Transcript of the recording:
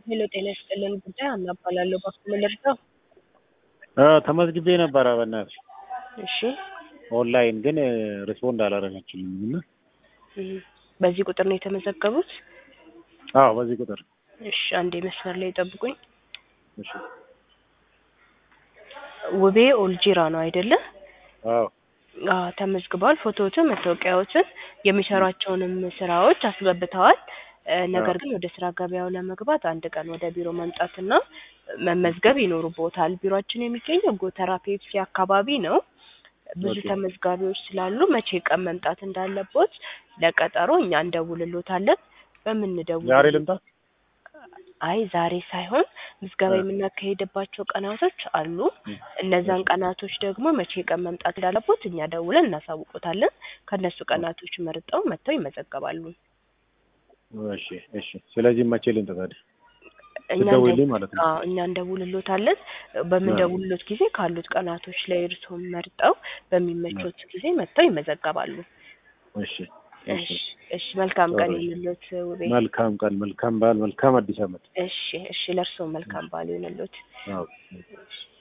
ሄሎ ጤና ይስጥልን ጉዳይ ሀና እባላለሁ። እባክዎ ምን ልርዳው? ተመዝግቤ ነበረ በእናትሽ እሺ ኦንላይን ግን ሪስፖንድ አላደረገችልኝም እና እም፣ በዚህ ቁጥር ነው የተመዘገቡት? አዎ በዚህ ቁጥር እሺ አንዴ መስመር ላይ ጠብቁኝ። እሺ ውቤ ኦልጂራ ነው አይደለ? አዎ አዎ ተመዝግበዋል። ፎቶዎትን፣ መታወቂያዎትን፣ የሚሰሯቸውንም ስራዎች አስገብተዋል። እ፣ ነገር ግን ወደ ስራ ገበያው ለመግባት አንድ ቀን ወደ ቢሮ መምጣትና መመዝገብ ይኖርቦታል። ቢሮአችን የሚገኘው ጎተራ ፔፕሲ አካባቢ ነው። ብዙ ኦኬ። ተመዝጋቢዎች ስላሉ መቼ ቀን መምጣት እንዳለቦት ለቀጠሮ እኛ እንደውልሎታለን። በምንደውል ዛሬ ልምጣ? አይ ዛሬ ሳይሆን ምዝገባ እ። የምናካሄድባቸው ቀናቶች አሉ። እም፣ እነዛን እሺ። ቀናቶች ደግሞ መቼ ቀን መምጣት እንዳለቦት እኛ ደውለን እናሳውቆታለን። ከእነሱ ቀናቶች መርጠው መጥተው ይመዘገባሉ። እሺ እሺ። ስለዚህ መቼ ልምጣ ታዲያ? እኛ እንደ- ትደውይልኝ ማለት ነው? አዎ እኛ እንደውልሎታለን። በምንደውልሎት ጊዜ ካሉት ቀናቶች ላይ እርስዎም መርጠው በሚመቾት ጊዜ መጥተው ይመዘገባሉ። እሺ እሺ እሺ። እሺ። መልካም ቀን ጥሩ። ይሁንልዎት ውቤ። መልካም ቀን፣ መልካም በዓል፣ መልካም አዲስ ዓመት። እሺ እሺ። ለእርስዎም መልካም በዓል ይሁንልዎት። አዎ። እሺ